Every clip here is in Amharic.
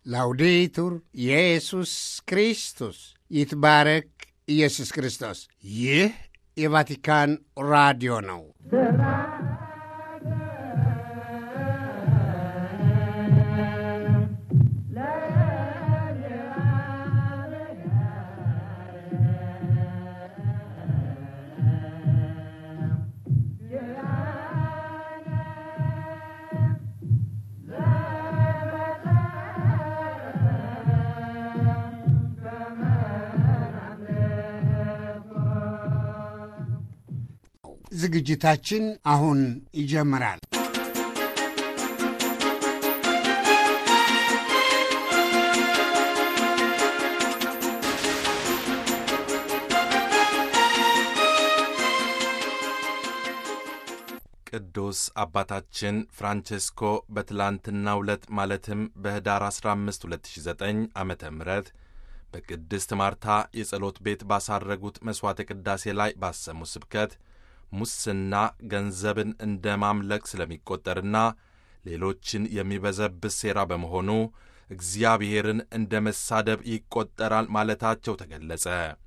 ላውዴቱር ኢየሱስ ክርስቶስ ይትባረክ ኢየሱስ ክርስቶስ። ይህ የቫቲካን ራዲዮ ነው። ዝግጅታችን አሁን ይጀምራል። ቅዱስ አባታችን ፍራንቼስኮ በትላንትናው ዕለት ማለትም በኅዳር 15 2009 ዓ ም በቅድስት ማርታ የጸሎት ቤት ባሳረጉት መሥዋዕተ ቅዳሴ ላይ ባሰሙት ስብከት ሙስና ገንዘብን እንደ ማምለክ ስለሚቆጠርና ሌሎችን የሚበዘብስ ሴራ በመሆኑ እግዚአብሔርን እንደ መሳደብ ይቆጠራል ማለታቸው ተገለጸ።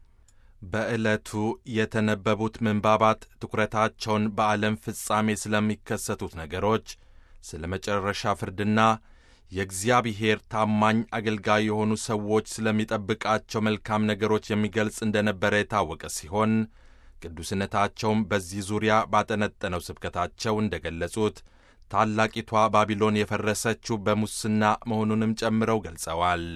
በዕለቱ የተነበቡት ምንባባት ትኩረታቸውን በዓለም ፍጻሜ ስለሚከሰቱት ነገሮች፣ ስለ መጨረሻ ፍርድና የእግዚአብሔር ታማኝ አገልጋይ የሆኑ ሰዎች ስለሚጠብቃቸው መልካም ነገሮች የሚገልጽ እንደነበረ የታወቀ ሲሆን ቅዱስነታቸውም በዚህ ዙሪያ ባጠነጠነው ስብከታቸው እንደ ገለጹት ታላቂቷ ባቢሎን የፈረሰችው በሙስና መሆኑንም ጨምረው ገልጸዋል።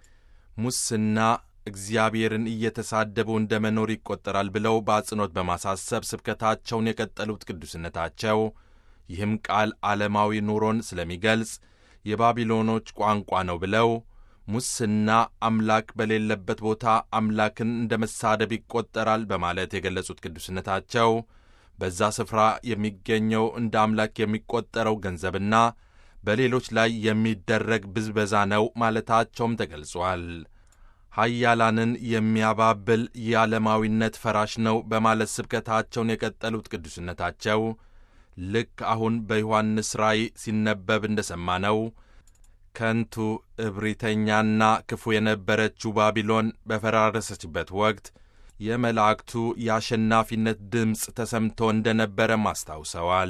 ሙስና እግዚአብሔርን እየተሳደቡ እንደ መኖር ይቆጠራል ብለው በአጽንኦት በማሳሰብ ስብከታቸውን የቀጠሉት ቅዱስነታቸው ይህም ቃል ዓለማዊ ኑሮን ስለሚገልጽ የባቢሎኖች ቋንቋ ነው ብለው ሙስና አምላክ በሌለበት ቦታ አምላክን እንደ መሳደብ ይቆጠራል በማለት የገለጹት ቅዱስነታቸው በዛ ስፍራ የሚገኘው እንደ አምላክ የሚቆጠረው ገንዘብና በሌሎች ላይ የሚደረግ ብዝበዛ ነው ማለታቸውም ተገልጿል። ኃያላንን የሚያባብል የዓለማዊነት ፈራሽ ነው በማለት ስብከታቸውን የቀጠሉት ቅዱስነታቸው ልክ አሁን በዮሐንስ ራእይ ሲነበብ እንደ ሰማነው ከንቱ እብሪተኛና ክፉ የነበረችው ባቢሎን በፈራረሰችበት ወቅት የመላእክቱ የአሸናፊነት ድምፅ ተሰምቶ እንደ ነበረም አስታውሰዋል።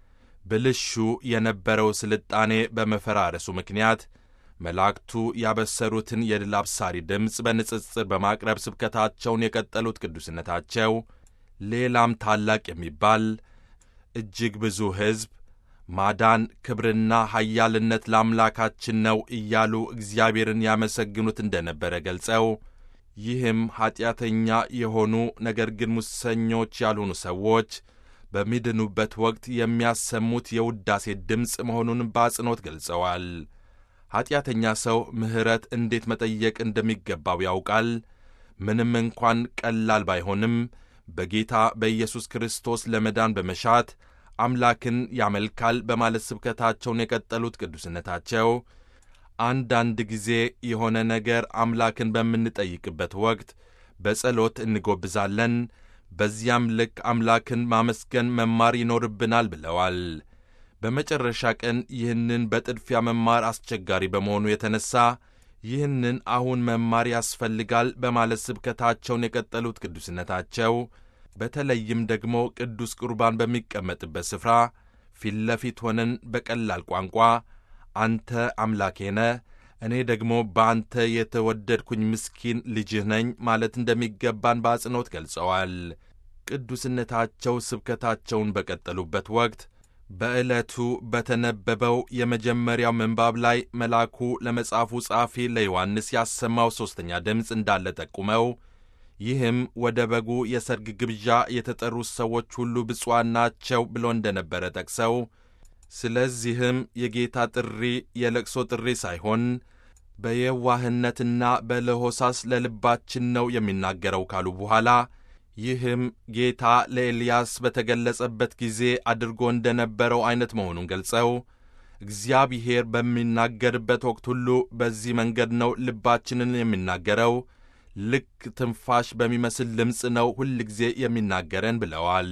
ብልሹ የነበረው ስልጣኔ በመፈራረሱ ምክንያት መላእክቱ ያበሰሩትን የድል አብሳሪ ድምፅ በንጽጽር በማቅረብ ስብከታቸውን የቀጠሉት ቅዱስነታቸው ሌላም ታላቅ የሚባል እጅግ ብዙ ሕዝብ ማዳን፣ ክብርና ኃያልነት ለአምላካችን ነው እያሉ እግዚአብሔርን ያመሰግኑት እንደነበረ ገልጸው ይህም ኀጢአተኛ የሆኑ ነገር ግን ሙሰኞች ያልሆኑ ሰዎች በሚድኑበት ወቅት የሚያሰሙት የውዳሴ ድምፅ መሆኑን በአጽንኦት ገልጸዋል። ኀጢአተኛ ሰው ምሕረት እንዴት መጠየቅ እንደሚገባው ያውቃል። ምንም እንኳን ቀላል ባይሆንም በጌታ በኢየሱስ ክርስቶስ ለመዳን በመሻት አምላክን ያመልካል በማለት ስብከታቸውን የቀጠሉት ቅዱስነታቸው አንዳንድ ጊዜ የሆነ ነገር አምላክን በምንጠይቅበት ወቅት በጸሎት እንጎብዛለን። በዚያም ልክ አምላክን ማመስገን መማር ይኖርብናል ብለዋል። በመጨረሻ ቀን ይህንን በጥድፊያ መማር አስቸጋሪ በመሆኑ የተነሳ ይህንን አሁን መማር ያስፈልጋል በማለት ስብከታቸውን የቀጠሉት ቅዱስነታቸው በተለይም ደግሞ ቅዱስ ቁርባን በሚቀመጥበት ስፍራ ፊት ለፊት ሆነን በቀላል ቋንቋ አንተ አምላኬ ነህ፣ እኔ ደግሞ በአንተ የተወደድኩኝ ምስኪን ልጅህ ነኝ ማለት እንደሚገባን በአጽንኦት ገልጸዋል። ቅዱስነታቸው ስብከታቸውን በቀጠሉበት ወቅት በዕለቱ በተነበበው የመጀመሪያው ምንባብ ላይ መልአኩ ለመጽሐፉ ጸሐፊ ለዮሐንስ ያሰማው ሦስተኛ ድምፅ እንዳለ ጠቁመው ይህም ወደ በጉ የሰርግ ግብዣ የተጠሩት ሰዎች ሁሉ ብፁዓን ናቸው ብሎ እንደነበረ ጠቅሰው ስለዚህም የጌታ ጥሪ የለቅሶ ጥሪ ሳይሆን በየዋህነትና በለሆሳስ ለልባችን ነው የሚናገረው ካሉ በኋላ ይህም ጌታ ለኤልያስ በተገለጸበት ጊዜ አድርጎ እንደነበረው ዐይነት መሆኑን ገልጸው እግዚአብሔር በሚናገርበት ወቅት ሁሉ በዚህ መንገድ ነው ልባችንን የሚናገረው ልክ ትንፋሽ በሚመስል ድምፅ ነው ሁል ጊዜ የሚናገረን ብለዋል።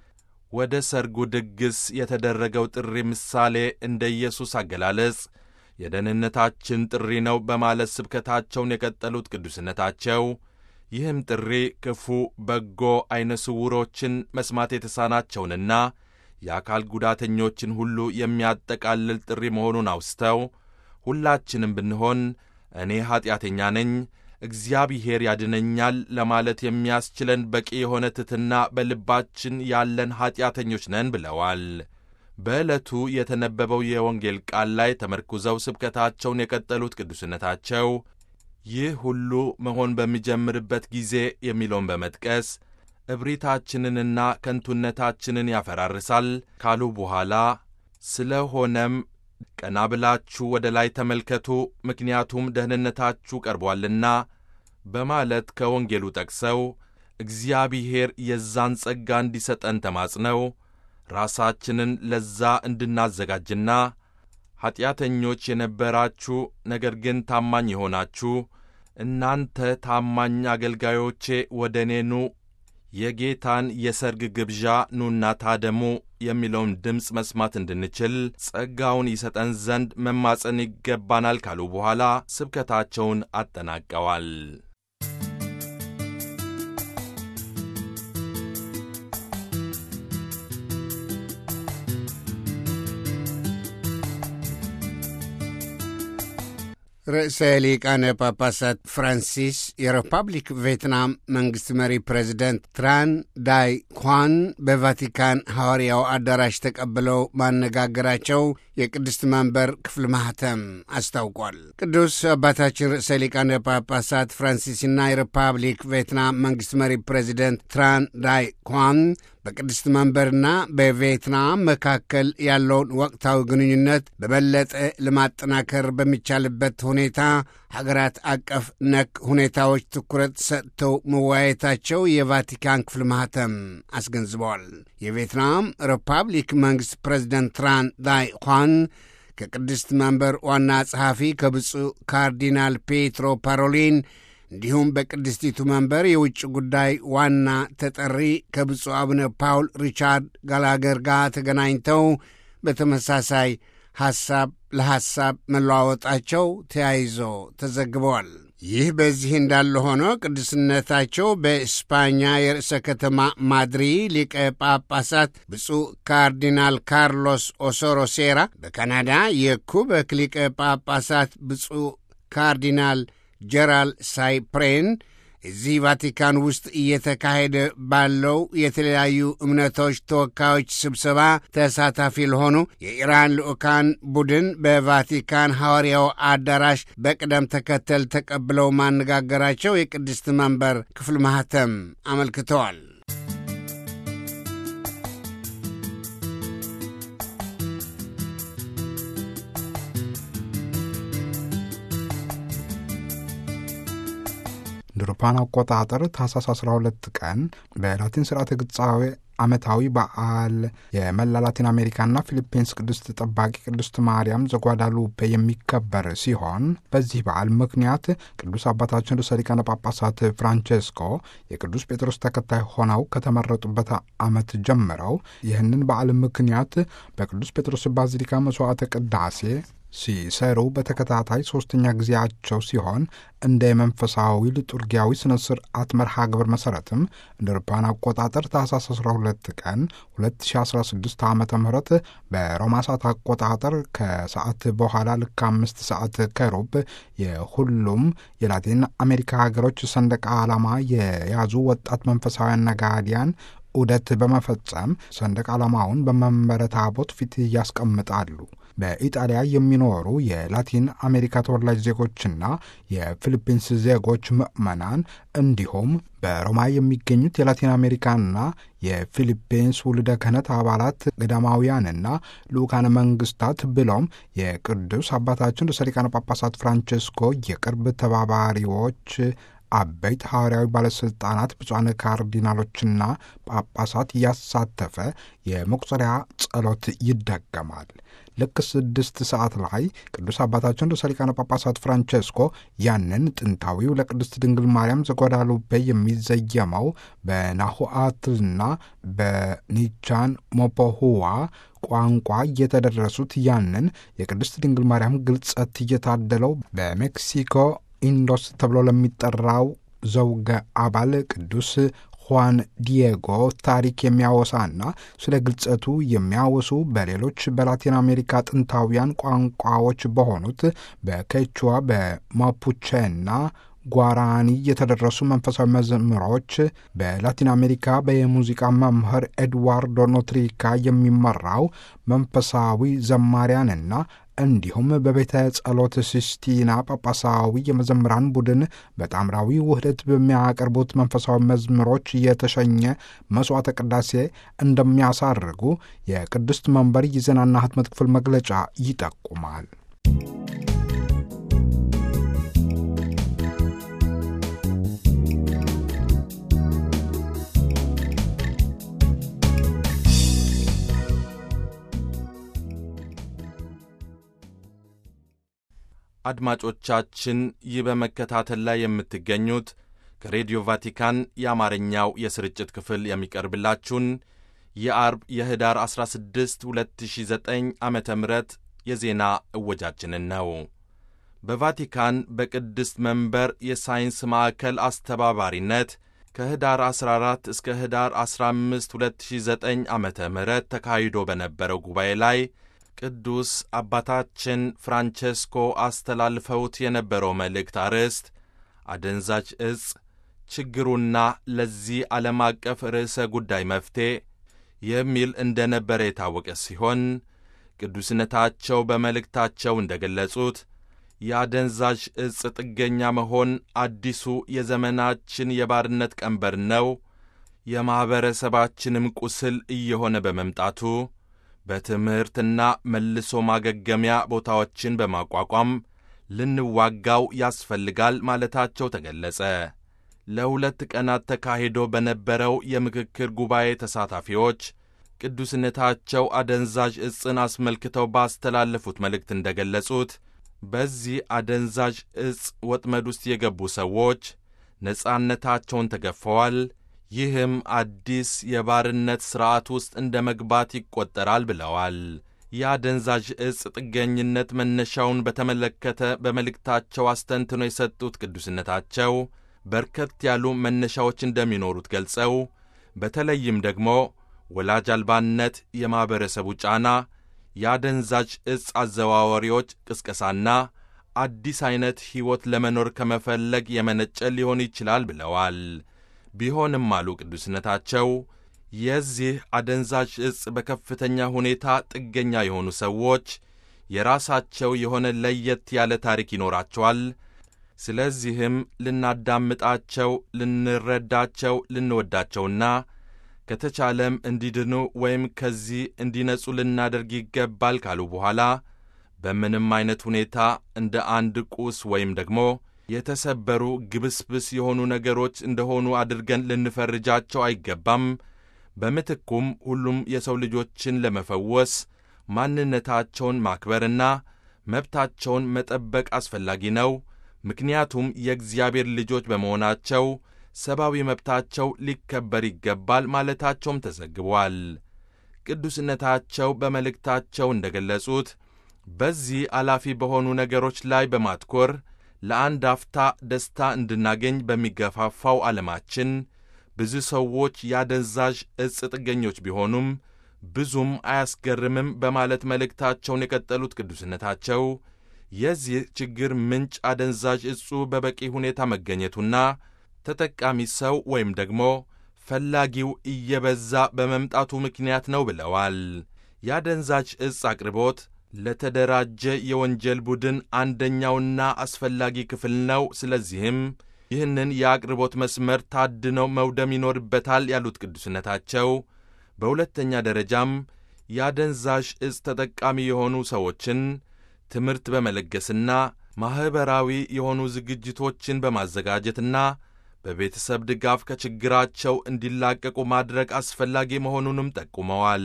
ወደ ሰርጉ ድግስ የተደረገው ጥሪ ምሳሌ እንደ ኢየሱስ አገላለጽ የደህንነታችን ጥሪ ነው በማለት ስብከታቸውን የቀጠሉት ቅዱስነታቸው ይህም ጥሪ ክፉ፣ በጎ፣ ዐይነ ስውሮችን መስማት የተሳናቸውንና የአካል ጉዳተኞችን ሁሉ የሚያጠቃልል ጥሪ መሆኑን አውስተው ሁላችንም ብንሆን እኔ ኀጢአተኛ ነኝ፣ እግዚአብሔር ያድነኛል ለማለት የሚያስችለን በቂ የሆነ ትሕትና በልባችን ያለን ኀጢአተኞች ነን ብለዋል። በዕለቱ የተነበበው የወንጌል ቃል ላይ ተመርኩዘው ስብከታቸውን የቀጠሉት ቅዱስነታቸው ይህ ሁሉ መሆን በሚጀምርበት ጊዜ የሚለውን በመጥቀስ እብሪታችንንና ከንቱነታችንን ያፈራርሳል ካሉ በኋላ ስለሆነም ቀና ብላችሁ ወደ ላይ ተመልከቱ፣ ምክንያቱም ደህንነታችሁ ቀርቧልና በማለት ከወንጌሉ ጠቅሰው እግዚአብሔር የዛን ጸጋ እንዲሰጠን ተማጽነው ራሳችንን ለዛ እንድናዘጋጅና ኀጢአተኞች የነበራችሁ ነገር ግን ታማኝ የሆናችሁ እናንተ ታማኝ አገልጋዮቼ ወደ እኔ ኑ፣ የጌታን የሰርግ ግብዣ ኑና ታደሙ የሚለውን ድምፅ መስማት እንድንችል ጸጋውን ይሰጠን ዘንድ መማፀን ይገባናል ካሉ በኋላ ስብከታቸውን አጠናቀዋል። ርዕሰ ሊቃነ ጳጳሳት ፍራንሲስ የሪፐብሊክ ቪየትናም መንግሥት መሪ ፕሬዚደንት ትራን ዳይ ኳን በቫቲካን ሐዋርያው አዳራሽ ተቀብለው ማነጋገራቸው የቅድስት መንበር ክፍል ማኅተም አስታውቋል። ቅዱስ አባታችን ርዕሰ ሊቃነ ጳጳሳት ፍራንሲስና የሪፐብሊክ ቪየትናም መንግሥት መሪ ፕሬዚደንት ትራን ዳይ ኳን በቅድስት መንበርና በቪየትናም መካከል ያለውን ወቅታዊ ግንኙነት በበለጠ ለማጠናከር በሚቻልበት ሁኔታ ሀገራት አቀፍ ነክ ሁኔታዎች ትኩረት ሰጥተው መወያየታቸው የቫቲካን ክፍል ማኅተም አስገንዝበዋል። የቪየትናም ሪፐብሊክ መንግሥት ፕሬዚደንት ትራን ዳይ ኳን ከቅድስት መንበር ዋና ጸሐፊ ከብፁዕ ካርዲናል ፔትሮ ፓሮሊን እንዲሁም በቅድስቲቱ መንበር የውጭ ጉዳይ ዋና ተጠሪ ከብፁዕ አቡነ ፓውል ሪቻርድ ጋላገር ጋር ተገናኝተው በተመሳሳይ ሐሳብ ለሐሳብ መለዋወጣቸው ተያይዞ ተዘግበዋል። ይህ በዚህ እንዳለ ሆኖ ቅዱስነታቸው በስፓኛ የርዕሰ ከተማ ማድሪ ሊቀ ጳጳሳት ብፁዕ ካርዲናል ካርሎስ ኦሶሮ ሴራ፣ በካናዳ የኩበክ ሊቀ ጳጳሳት ብፁዕ ካርዲናል ጀራል ሳይፕሬን እዚህ ቫቲካን ውስጥ እየተካሄደ ባለው የተለያዩ እምነቶች ተወካዮች ስብሰባ ተሳታፊ ለሆኑ የኢራን ልዑካን ቡድን በቫቲካን ሐዋርያው አዳራሽ በቅደም ተከተል ተቀብለው ማነጋገራቸው የቅድስት መንበር ክፍል ማኅተም አመልክተዋል። እንደ አውሮፓውያን አቆጣጠር ታህሳስ 12 ቀን በላቲን ስርዓተ ግጻዌ ዓመታዊ በዓል የመላ ላቲን አሜሪካና ፊሊፒንስ ቅድስት ጠባቂ ቅድስት ማርያም ዘጓዳሉፔ የሚከበር ሲሆን በዚህ በዓል ምክንያት ቅዱስ አባታችን ርዕሰ ሊቃነ ጳጳሳት ፍራንቼስኮ የቅዱስ ጴጥሮስ ተከታይ ሆነው ከተመረጡበት ዓመት ጀምረው ይህንን በዓል ምክንያት በቅዱስ ጴጥሮስ ባዚሊካ መስዋዕተ ቅዳሴ ሲሰሩ በተከታታይ ሦስተኛ ጊዜያቸው ሲሆን እንደ የመንፈሳዊ ሊጡርጊያዊ ስነ ስርዓት መርሃ ግብር መሠረትም እንደ አውሮፓውያን አቆጣጠር ታህሳስ 12 ቀን 2016 ዓ ም በሮማ ሰዓት አቆጣጠር ከሰዓት በኋላ ልክ አምስት ሰዓት ከሩብ የሁሉም የላቲን አሜሪካ ሀገሮች ሰንደቅ ዓላማ የያዙ ወጣት መንፈሳውያን ነጋዲያን ዑደት በመፈጸም ሰንደቅ ዓላማውን በመንበረ ታቦት ፊት ያስቀምጣሉ። በኢጣሊያ የሚኖሩ የላቲን አሜሪካ ተወላጅ ዜጎችና የፊሊፒንስ ዜጎች ምዕመናን እንዲሁም በሮማ የሚገኙት የላቲን አሜሪካና የፊሊፒንስ ውልደ ክህነት አባላት ገዳማውያንና ልዑካነ መንግስታት ብሎም የቅዱስ አባታችን ርዕሰ ሊቃነ ጳጳሳት ፍራንቼስኮ የቅርብ ተባባሪዎች አበይት ሐዋርያዊ ባለሥልጣናት ብፁዓን ካርዲናሎችና ጳጳሳት እያሳተፈ የመቁጠሪያ ጸሎት ይደገማል። ልክ ስድስት ሰዓት ላይ ቅዱስ አባታችን ርዕሰ ሊቃነ ጳጳሳት ፍራንቼስኮ ያንን ጥንታዊው ለቅድስት ድንግል ማርያም ዘጓዳሉፔ የሚዘየመው በናሁአትልና በኒቻን ሞፖሁዋ ቋንቋ እየተደረሱት ያንን የቅድስት ድንግል ማርያም ግልጸት እየታደለው በሜክሲኮ ኢንዶስ ተብሎ ለሚጠራው ዘውገ አባል ቅዱስ ሁዋን ዲየጎ ታሪክ የሚያወሳና ስለ ግልጸቱ የሚያወሱ በሌሎች በላቲን አሜሪካ ጥንታውያን ቋንቋዎች በሆኑት በኬቹዋ በማፑቼና ጓራኒ የተደረሱ መንፈሳዊ መዝሙሮች በላቲን አሜሪካ በየሙዚቃ መምህር ኤድዋርዶ ኖትሪካ የሚመራው መንፈሳዊ ዘማሪያንና እንዲሁም በቤተ ጸሎት ሲስቲና ጳጳሳዊ የመዘምራን ቡድን በጣምራዊ ውህደት በሚያቀርቡት መንፈሳዊ መዝሙሮች የተሸኘ መስዋዕተ ቅዳሴ እንደሚያሳርጉ የቅድስት መንበር የዜናና ሕትመት ክፍል መግለጫ ይጠቁማል። አድማጮቻችን ይህ በመከታተል ላይ የምትገኙት ከሬዲዮ ቫቲካን የአማርኛው የስርጭት ክፍል የሚቀርብላችሁን የአርብ የህዳር 16 2009 ዓ ም የዜና እወጃችንን ነው። በቫቲካን በቅድስት መንበር የሳይንስ ማዕከል አስተባባሪነት ከህዳር 14 እስከ ህዳር 15 2009 ዓ ም ተካሂዶ በነበረው ጉባኤ ላይ ቅዱስ አባታችን ፍራንቼስኮ አስተላልፈውት የነበረው መልእክት አርዕስት አደንዛዥ ዕፅ ችግሩና ለዚህ ዓለም አቀፍ ርዕሰ ጉዳይ መፍትሔ የሚል እንደ ነበረ የታወቀ ሲሆን ቅዱስነታቸው በመልእክታቸው እንደ ገለጹት የአደንዛዥ ዕፅ ጥገኛ መሆን አዲሱ የዘመናችን የባርነት ቀንበር ነው፣ የማኅበረሰባችንም ቁስል እየሆነ በመምጣቱ በትምህርትና መልሶ ማገገሚያ ቦታዎችን በማቋቋም ልንዋጋው ያስፈልጋል ማለታቸው ተገለጸ። ለሁለት ቀናት ተካሂዶ በነበረው የምክክር ጉባኤ ተሳታፊዎች ቅዱስነታቸው አደንዛዥ ዕፅን አስመልክተው ባስተላለፉት መልእክት እንደ ገለጹት በዚህ አደንዛዥ ዕፅ ወጥመድ ውስጥ የገቡ ሰዎች ነጻነታቸውን ተገፈዋል። ይህም አዲስ የባርነት ሥርዓት ውስጥ እንደ መግባት ይቈጠራል ብለዋል። የአደንዛዥ ዕፅ ጥገኝነት መነሻውን በተመለከተ በመልእክታቸው አስተንትኖ የሰጡት ቅዱስነታቸው በርከት ያሉ መነሻዎች እንደሚኖሩት ገልጸው በተለይም ደግሞ ወላጅ አልባነት፣ የማኅበረሰቡ ጫና፣ የአደንዛዥ ዕፅ አዘዋዋሪዎች ቅስቀሳና አዲስ ዐይነት ሕይወት ለመኖር ከመፈለግ የመነጨ ሊሆን ይችላል ብለዋል። ቢሆንም አሉ ቅዱስነታቸው የዚህ አደንዛዥ ዕፅ በከፍተኛ ሁኔታ ጥገኛ የሆኑ ሰዎች የራሳቸው የሆነ ለየት ያለ ታሪክ ይኖራቸዋል። ስለዚህም ልናዳምጣቸው፣ ልንረዳቸው፣ ልንወዳቸውና ከተቻለም እንዲድኑ ወይም ከዚህ እንዲነጹ ልናደርግ ይገባል ካሉ በኋላ በምንም አይነት ሁኔታ እንደ አንድ ቁስ ወይም ደግሞ የተሰበሩ ግብስብስ የሆኑ ነገሮች እንደሆኑ አድርገን ልንፈርጃቸው አይገባም። በምትኩም ሁሉም የሰው ልጆችን ለመፈወስ ማንነታቸውን ማክበርና መብታቸውን መጠበቅ አስፈላጊ ነው። ምክንያቱም የእግዚአብሔር ልጆች በመሆናቸው ሰብአዊ መብታቸው ሊከበር ይገባል ማለታቸውም ተዘግቧል። ቅዱስነታቸው በመልእክታቸው እንደ ገለጹት በዚህ አላፊ በሆኑ ነገሮች ላይ በማትኮር ለአንድ አፍታ ደስታ እንድናገኝ በሚገፋፋው ዓለማችን ብዙ ሰዎች የአደንዛዥ ዕፅ ጥገኞች ቢሆኑም ብዙም አያስገርምም በማለት መልእክታቸውን የቀጠሉት ቅዱስነታቸው የዚህ ችግር ምንጭ አደንዛዥ ዕጹ በበቂ ሁኔታ መገኘቱና ተጠቃሚ ሰው ወይም ደግሞ ፈላጊው እየበዛ በመምጣቱ ምክንያት ነው ብለዋል። የአደንዛዥ ዕፅ አቅርቦት ለተደራጀ የወንጀል ቡድን አንደኛውና አስፈላጊ ክፍል ነው። ስለዚህም ይህንን የአቅርቦት መስመር ታድነው መውደም ይኖርበታል ያሉት ቅዱስነታቸው በሁለተኛ ደረጃም የአደንዛዥ ዕፅ ተጠቃሚ የሆኑ ሰዎችን ትምህርት በመለገስና ማኅበራዊ የሆኑ ዝግጅቶችን በማዘጋጀትና በቤተሰብ ድጋፍ ከችግራቸው እንዲላቀቁ ማድረግ አስፈላጊ መሆኑንም ጠቁመዋል።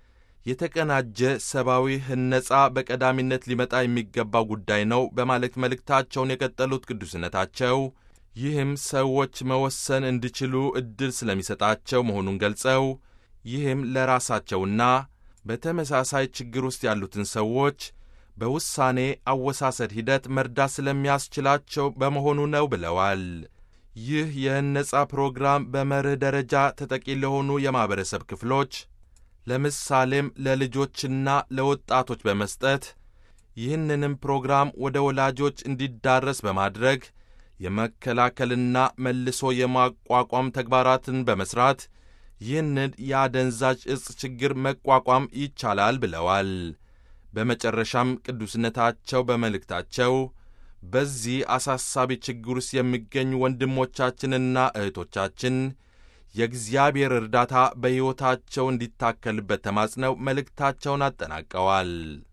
የተቀናጀ ሰብአዊ ህነጻ በቀዳሚነት ሊመጣ የሚገባው ጉዳይ ነው በማለት መልእክታቸውን የቀጠሉት ቅዱስነታቸው ይህም ሰዎች መወሰን እንዲችሉ ዕድል ስለሚሰጣቸው መሆኑን ገልጸው ይህም ለራሳቸውና በተመሳሳይ ችግር ውስጥ ያሉትን ሰዎች በውሳኔ አወሳሰድ ሂደት መርዳት ስለሚያስችላቸው በመሆኑ ነው ብለዋል። ይህ የነጻ ፕሮግራም በመርህ ደረጃ ተጠቂ ለሆኑ የማኅበረሰብ ክፍሎች ለምሳሌም ለልጆችና ለወጣቶች በመስጠት ይህንንም ፕሮግራም ወደ ወላጆች እንዲዳረስ በማድረግ የመከላከልና መልሶ የማቋቋም ተግባራትን በመሥራት ይህንን የአደንዛዥ ዕፅ ችግር መቋቋም ይቻላል ብለዋል። በመጨረሻም ቅዱስነታቸው በመልእክታቸው በዚህ አሳሳቢ ችግር ውስጥ የሚገኙ ወንድሞቻችንና እህቶቻችን የእግዚአብሔር እርዳታ በሕይወታቸው እንዲታከልበት ተማጽነው መልእክታቸውን አጠናቀዋል።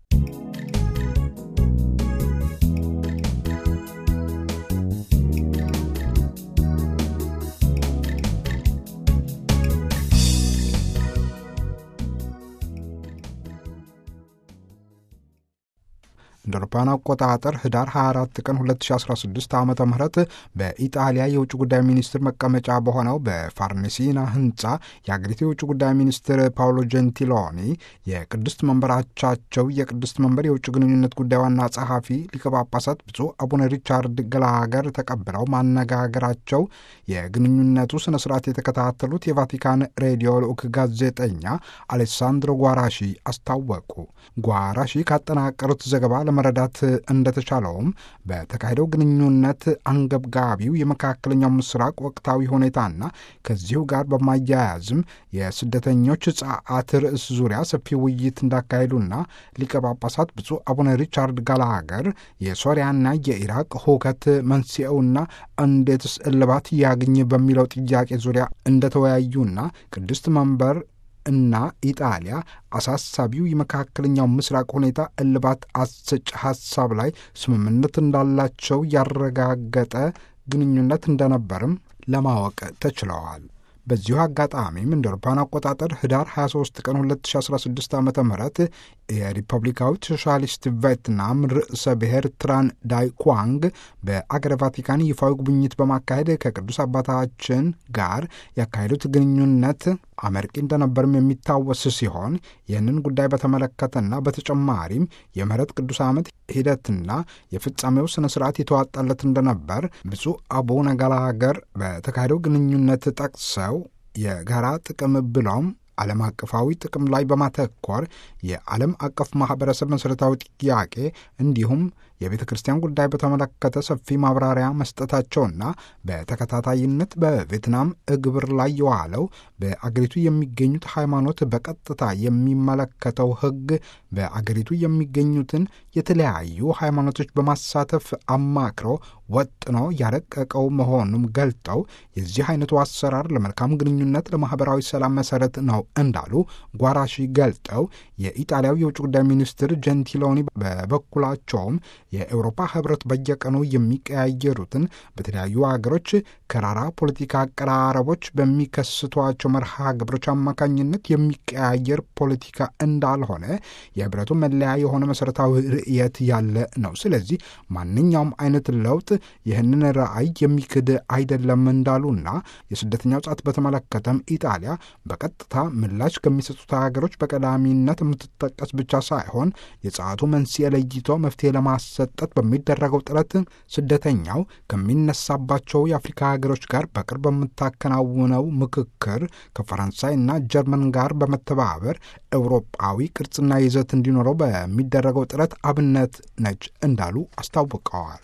እንደ አውሮፓውያን አቆጣጠር ህዳር 24 ቀን 2016 ዓ ም በኢጣሊያ የውጭ ጉዳይ ሚኒስትር መቀመጫ በሆነው በፋርኔሲና ህንፃ የአገሪቱ የውጭ ጉዳይ ሚኒስትር ፓውሎ ጀንቲሎኒ የቅድስት መንበራቻቸው የቅድስት መንበር የውጭ ግንኙነት ጉዳይ ዋና ጸሐፊ ሊቀ ጳጳሳት ብፁዕ አቡነ ሪቻርድ ገላገር ተቀብለው ማነጋገራቸው የግንኙነቱ ስነ ስርዓት የተከታተሉት የቫቲካን ሬዲዮ ልዑክ ጋዜጠኛ አሌሳንድሮ ጓራሺ አስታወቁ። ጓራሺ ካጠናቀሩት ዘገባ ለመረዳት እንደተቻለውም በተካሄደው ግንኙነት አንገብጋቢው የመካከለኛው ምስራቅ ወቅታዊ ሁኔታና ከዚሁ ጋር በማያያዝም የስደተኞች ጸዓት ርዕስ ዙሪያ ሰፊ ውይይት እንዳካሄዱና ሊቀ ጳጳሳት ብፁዕ አቡነ ሪቻርድ ጋላገር የሶሪያና የኢራቅ ሁከት መንስኤውና እንዴትስ እልባት ያግኝ በሚለው ጥያቄ ዙሪያ እንደተወያዩና ቅድስት መንበር እና ኢጣሊያ አሳሳቢው የመካከለኛው ምስራቅ ሁኔታ እልባት አሰጭ ሀሳብ ላይ ስምምነት እንዳላቸው ያረጋገጠ ግንኙነት እንደነበርም ለማወቅ ተችለዋል። በዚሁ አጋጣሚም እንደ አውሮፓውያን አቆጣጠር ህዳር 23 ቀን 2016 ዓ ም የሪፐብሊካዊት ሶሻሊስት ቬትናም ርዕሰ ብሔር ትራን ዳይ ኳንግ በአገረ ቫቲካን ይፋዊ ጉብኝት በማካሄድ ከቅዱስ አባታችን ጋር ያካሄዱት ግንኙነት አመርቂ እንደነበርም የሚታወስ ሲሆን ይህንን ጉዳይ በተመለከተና በተጨማሪም የምህረት ቅዱስ ዓመት ሂደትና የፍጻሜው ስነ ስርዓት የተዋጣለት እንደነበር ብፁዕ አቡነ ገላገር በተካሄደው ግንኙነት ጠቅሰው የጋራ ጥቅም ብሎም ዓለም አቀፋዊ ጥቅም ላይ በማተኮር የዓለም አቀፍ ማኅበረሰብ መሠረታዊ ጥያቄ እንዲሁም የቤተ ክርስቲያን ጉዳይ በተመለከተ ሰፊ ማብራሪያ መስጠታቸውና በተከታታይነት በቬትናም እግብር ላይ የዋለው በአገሪቱ የሚገኙት ሃይማኖት በቀጥታ የሚመለከተው ሕግ በአገሪቱ የሚገኙትን የተለያዩ ሃይማኖቶች በማሳተፍ አማክሮ ወጥኖ ያረቀቀው መሆኑም ገልጠው የዚህ አይነቱ አሰራር ለመልካም ግንኙነት፣ ለማኅበራዊ ሰላም መሠረት ነው እንዳሉ ጓራሺ ገልጠው የኢጣሊያው የውጭ ጉዳይ ሚኒስትር ጀንቲሎኒ በበኩላቸውም የአውሮፓ ህብረት በየቀኑ የሚቀያየሩትን በተለያዩ ሀገሮች ከራራ ፖለቲካ አቀራረቦች በሚከስቷቸው መርሃ ግብሮች አማካኝነት የሚቀያየር ፖለቲካ እንዳልሆነ የህብረቱ መለያ የሆነ መሠረታዊ ርዕየት ያለ ነው። ስለዚህ ማንኛውም አይነት ለውጥ ይህንን ራዕይ የሚክድ አይደለም እንዳሉና የስደተኛው ጻት በተመለከተም ኢጣሊያ በቀጥታ ምላሽ ከሚሰጡት ሀገሮች በቀዳሚነት የምትጠቀስ ብቻ ሳይሆን የጸዓቱ መንስኤ ለይቶ መፍትሄ ለማሰጠት በሚደረገው ጥረት ስደተኛው ከሚነሳባቸው የአፍሪካ ሀገሮች ጋር በቅርብ በምታከናውነው ምክክር ከፈረንሳይና ጀርመን ጋር በመተባበር ኤውሮጳዊ ቅርጽና ይዘት እንዲኖረው በሚደረገው ጥረት አብነት ነች እንዳሉ አስታውቀዋል።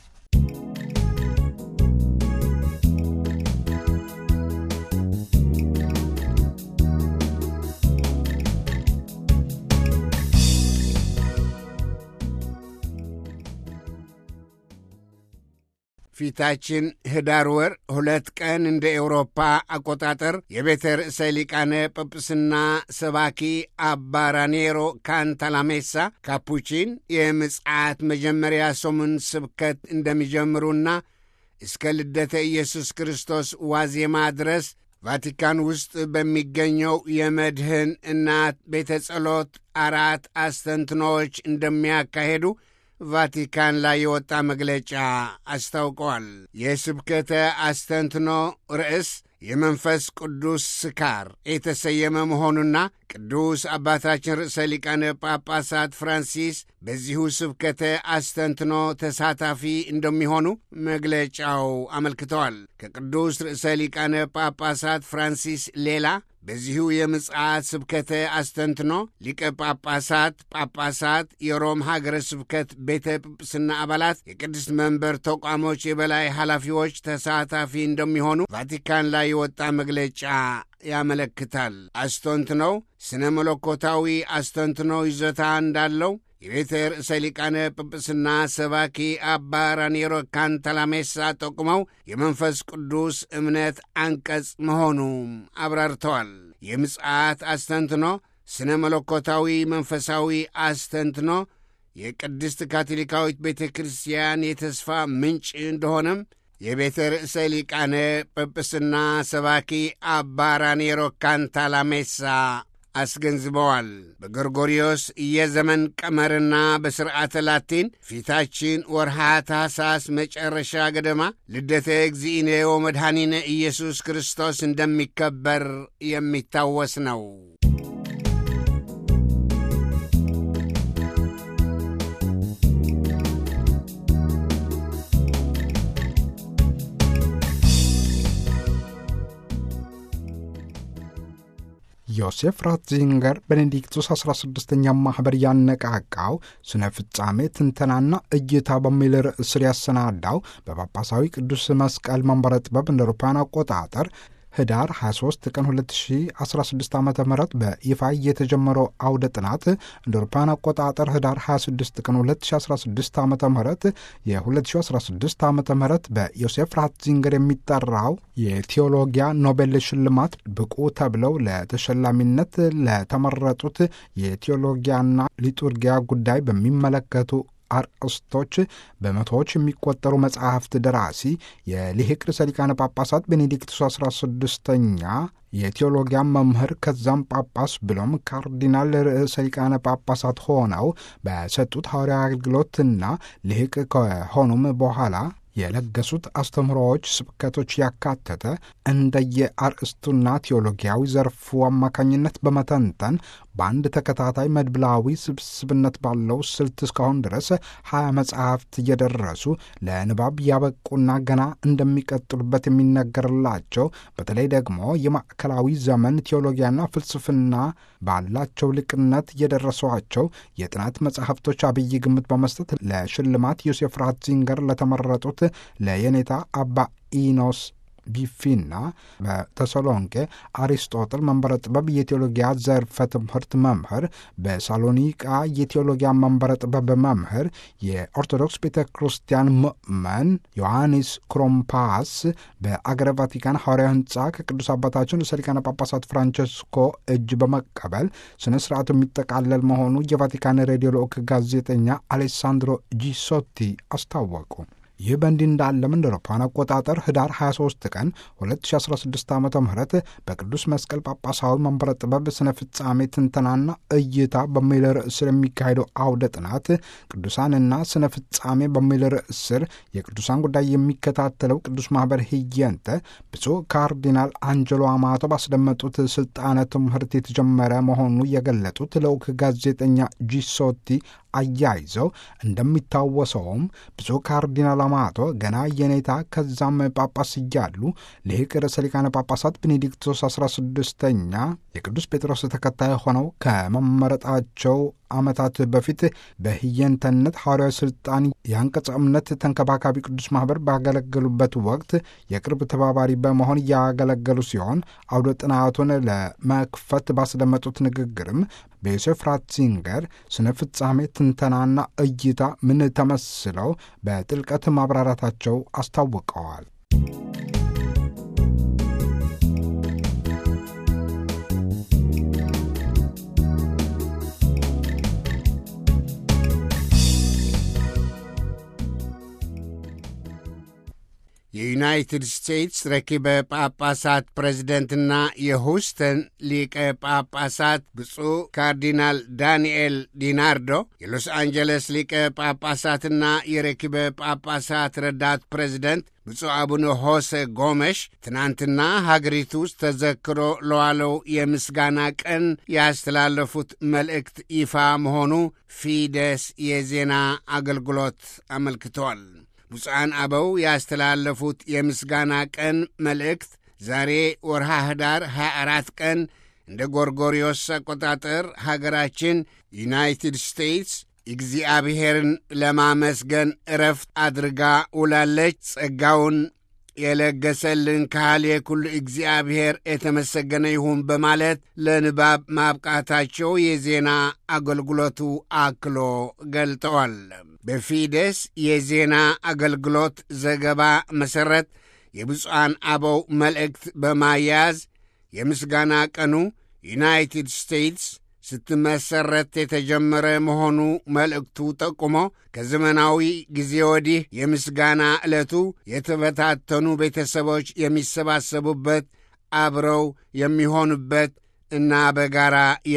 ፊታችን ህዳር ወር ሁለት ቀን እንደ ኤውሮፓ አቆጣጠር የቤተ ርዕሰ ሊቃነ ጵጵስና ሰባኪ አባ ራኔሮ ካንታላሜሳ ካፑቺን የምጽዓት መጀመሪያ ሰሙን ስብከት እንደሚጀምሩና እስከ ልደተ ኢየሱስ ክርስቶስ ዋዜማ ድረስ ቫቲካን ውስጥ በሚገኘው የመድህን እናት ቤተ ጸሎት አራት አስተንትኖዎች እንደሚያካሄዱ ቫቲካን ላይ የወጣ መግለጫ አስታውቀዋል። የስብከተ አስተንትኖ ርዕስ የመንፈስ ቅዱስ ስካር የተሰየመ መሆኑና ቅዱስ አባታችን ርዕሰ ሊቃነ ጳጳሳት ፍራንሲስ በዚሁ ስብከተ አስተንትኖ ተሳታፊ እንደሚሆኑ መግለጫው አመልክተዋል። ከቅዱስ ርዕሰ ሊቃነ ጳጳሳት ፍራንሲስ ሌላ በዚሁ የምጽአት ስብከተ አስተንትኖ ሊቀ ጳጳሳት፣ ጳጳሳት፣ የሮም ሀገረ ስብከት ቤተ ጵጵስና አባላት፣ የቅድስት መንበር ተቋሞች የበላይ ኃላፊዎች ተሳታፊ እንደሚሆኑ ቫቲካን ላይ የወጣ መግለጫ ያመለክታል። አስተንትኖው ስነ መለኮታዊ አስተንትኖ ይዞታ እንዳለው የቤተ ርዕሰ ሊቃነ ጵጵስና ሰባኪ አባ ራኔሮ ካንታላሜሳ ጠቁመው የመንፈስ ቅዱስ እምነት አንቀጽ መሆኑም አብራርተዋል። የምጽአት አስተንትኖ ስነ መለኮታዊ መንፈሳዊ አስተንትኖ የቅድስት ካቶሊካዊት ቤተ ክርስቲያን የተስፋ ምንጭ እንደሆነም የቤተ ርዕሰ ሊቃነ ጵጵስና ሰባኪ አባ ራኔሮ ካንታላሜሳ አስገንዝበዋል። በጎርጎሪዮስ የዘመን ቀመርና በሥርዓተ ላቲን ፊታችን ወርሃ ታኅሳስ መጨረሻ ገደማ ልደተ እግዚእነ ወመድኃኒነ ኢየሱስ ክርስቶስ እንደሚከበር የሚታወስ ነው። ዮሴፍ ራትዚንገር ቤኔዲክቱስ 16ኛ ማኅበር ያነቃቃው ስነ ፍጻሜ ትንተናና እይታ በሚል ርዕስ ስር ያሰናዳው በጳጳሳዊ ቅዱስ መስቀል መንበረ ጥበብ እንደ አውሮፓውያን አቆጣጠር ህዳር 23 ቀን 2016 ዓ ም በይፋ የተጀመረው አውደ ጥናት እንደ አውሮፓውያን አቆጣጠር ህዳር 26 ቀን 2016 ዓ ም የ2016 ዓ ም በዮሴፍ ራትዚንገር የሚጠራው የቴዎሎጊያ ኖቤል ሽልማት ብቁ ተብለው ለተሸላሚነት ለተመረጡት የቴዎሎጊያና ሊጡርጊያ ጉዳይ በሚመለከቱ አርእስቶች በመቶዎች የሚቆጠሩ መጽሐፍት ደራሲ የሊቅ ርዕሰ ሊቃነ ጳጳሳት ቤኔዲክቱስ 16ኛ የቴዎሎጊያ መምህር ከዛም ጳጳስ ብሎም ካርዲናል ርዕሰ ሊቃነ ጳጳሳት ሆነው በሰጡት ሐዋርያዊ አገልግሎትና ልሂቅ ከሆኑም በኋላ የለገሱት አስተምህሮዎች፣ ስብከቶች ያካተተ እንደየ አርእስቱና ቴዎሎጊያዊ ዘርፉ አማካኝነት በመተንተን በአንድ ተከታታይ መድብላዊ ስብስብነት ባለው ስልት እስካሁን ድረስ ሀያ መጽሐፍት እየደረሱ ለንባብ ያበቁና ገና እንደሚቀጥሉበት የሚነገርላቸው በተለይ ደግሞ የማዕከላዊ ዘመን ቴዎሎጊያና ፍልስፍና ባላቸው ልቅነት የደረሷቸው የጥናት መጽሐፍቶች አብይ ግምት በመስጠት ለሽልማት ዮሴፍ ራትዚንገር ለተመረጡት ለየኔታ አባ ኢኖስ ቢፊና በተሰሎንቄ አሪስጦጥል መንበረ ጥበብ የቴዎሎጊያ ዘርፈ ትምህርት መምህር፣ በሳሎኒቃ የቴዎሎጊያ መንበረ ጥበብ መምህር፣ የኦርቶዶክስ ቤተ ክርስቲያን ምእመን ዮሐንስ ክሮምፓስ በአገረ ቫቲካን ሐዋርያዊ ሕንፃ ከቅዱስ አባታችን ርዕሰ ሊቃነ ጳጳሳት ፍራንቸስኮ እጅ በመቀበል ስነ ስርዓቱ የሚጠቃለል መሆኑ የቫቲካን ሬዲዮ ልዑክ ጋዜጠኛ አሌሳንድሮ ጂሶቲ አስታወቁ። ይህ በእንዲህ እንዳለም እንደ አውሮፓውያን አቆጣጠር ህዳር 23 ቀን 2016 ዓ ም በቅዱስ መስቀል ጳጳሳዊ መንበረ ጥበብ ስነ ፍጻሜ ትንተናና እይታ በሚል ርዕስ ስር የሚካሄደው አውደ ጥናት ቅዱሳንና ስነ ፍጻሜ በሚል ርዕስ ስር የቅዱሳን ጉዳይ የሚከታተለው ቅዱስ ማኅበር ህየንተ ብፁዕ ካርዲናል አንጀሎ አማቶ ባስደመጡት ስልጣነ ትምህርት የተጀመረ መሆኑ የገለጡት ልዑክ ጋዜጠኛ ጂሶቲ አያይዘው እንደሚታወሰውም ብፁዕ ካርዲናል አማቶ ገና የኔታ ከዛም ጳጳስ እያሉ ልሂቅ ርዕሰ ሊቃነ ጳጳሳት ቤኔዲክቶስ 16ኛ የቅዱስ ጴጥሮስ ተከታይ ሆነው ከመመረጣቸው ዓመታት በፊት በህየንተነት ሐዋርያዊ ሥልጣን የአንቀጸ እምነት ተንከባካቢ ቅዱስ ማኅበር ባገለገሉበት ወቅት የቅርብ ተባባሪ በመሆን እያገለገሉ ሲሆን አውደ ጥናቱን ለመክፈት ባስደመጡት ንግግርም በዮሴፍ ራትዚንገር ስነ ፍጻሜ ትንተናና እይታ ምን ተመስለው በጥልቀት ማብራራታቸው አስታውቀዋል። የዩናይትድ ስቴትስ ረኪበ ጳጳሳት ፕሬዝደንትና የሁስተን ሊቀ ጳጳሳት ብፁዕ ካርዲናል ዳንኤል ዲናርዶ፣ የሎስ አንጀለስ ሊቀ ጳጳሳትና የረኪበ ጳጳሳት ረዳት ፕሬዝደንት ብፁዕ አቡነ ሆሴ ጎመሽ ትናንትና ሀገሪቱ ውስጥ ተዘክሮ ለዋለው የምስጋና ቀን ያስተላለፉት መልእክት ይፋ መሆኑ ፊደስ የዜና አገልግሎት አመልክተዋል። ብፁዓን አበው ያስተላለፉት የምስጋና ቀን መልእክት ዛሬ ወርሃ ህዳር 24 ቀን እንደ ጎርጎሪዮስ አቆጣጠር ሀገራችን ዩናይትድ ስቴትስ እግዚአብሔርን ለማመስገን እረፍት አድርጋ ውላለች። ጸጋውን የለገሰልን ካህል የኩሉ እግዚአብሔር የተመሰገነ ይሁን በማለት ለንባብ ማብቃታቸው የዜና አገልግሎቱ አክሎ ገልጠዋል። በፊደስ የዜና አገልግሎት ዘገባ መሠረት የብፁዓን አበው መልእክት በማያያዝ የምስጋና ቀኑ ዩናይትድ ስቴትስ ስትመሰረት የተጀመረ መሆኑ መልእክቱ ጠቁሞ ከዘመናዊ ጊዜ ወዲህ የምስጋና ዕለቱ የተበታተኑ ቤተሰቦች የሚሰባሰቡበት፣ አብረው የሚሆኑበት እና በጋራ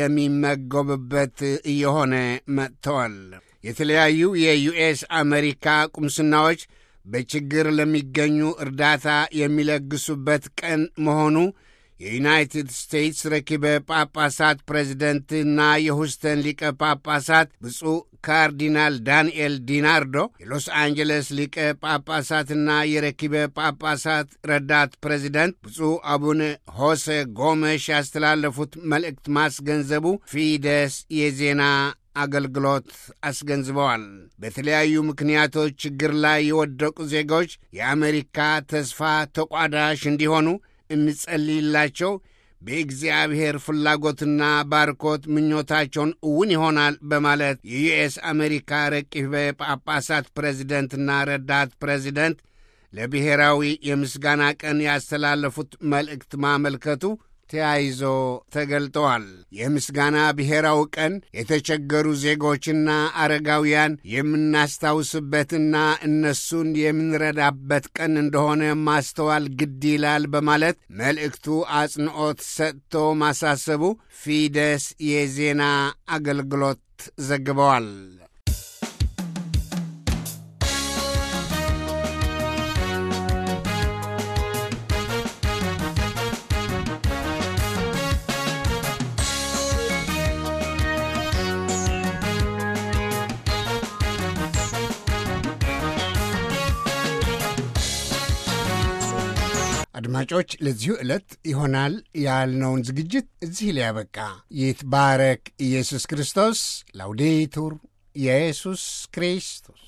የሚመገቡበት እየሆነ መጥተዋል። የተለያዩ የዩኤስ አሜሪካ ቁምስናዎች በችግር ለሚገኙ እርዳታ የሚለግሱበት ቀን መሆኑ የዩናይትድ ስቴትስ ረኪበ ጳጳሳት ፕሬዚደንትና የሁስተን ሊቀ ጳጳሳት ብፁዕ ካርዲናል ዳንኤል ዲናርዶ፣ የሎስ አንጀለስ ሊቀ ጳጳሳትና የረኪበ ጳጳሳት ረዳት ፕሬዚደንት ብፁዕ አቡነ ሆሴ ጎመሽ ያስተላለፉት መልእክት ማስገንዘቡ ፊደስ የዜና አገልግሎት አስገንዝበዋል። በተለያዩ ምክንያቶች ችግር ላይ የወደቁ ዜጎች የአሜሪካ ተስፋ ተቋዳሽ እንዲሆኑ እንጸልይላቸው። በእግዚአብሔር ፍላጎትና ባርኮት ምኞታቸውን እውን ይሆናል በማለት የዩኤስ አሜሪካ ረቂበ ጳጳሳት ፕሬዚደንትና ረዳት ፕሬዚደንት ለብሔራዊ የምስጋና ቀን ያስተላለፉት መልእክት ማመልከቱ ተያይዞ ተገልጠዋል። የምስጋና ብሔራዊ ቀን የተቸገሩ ዜጎችና አረጋውያን የምናስታውስበትና እነሱን የምንረዳበት ቀን እንደሆነ ማስተዋል ግድ ይላል በማለት መልእክቱ አጽንዖት ሰጥቶ ማሳሰቡ ፊደስ የዜና አገልግሎት ዘግበዋል። አድማጮች ለዚሁ ዕለት ይሆናል ያልነውን ዝግጅት እዚህ ላይ ያበቃ። ይትባረክ ኢየሱስ ክርስቶስ። ላውዴቱር ኢየሱስ ክርስቶስ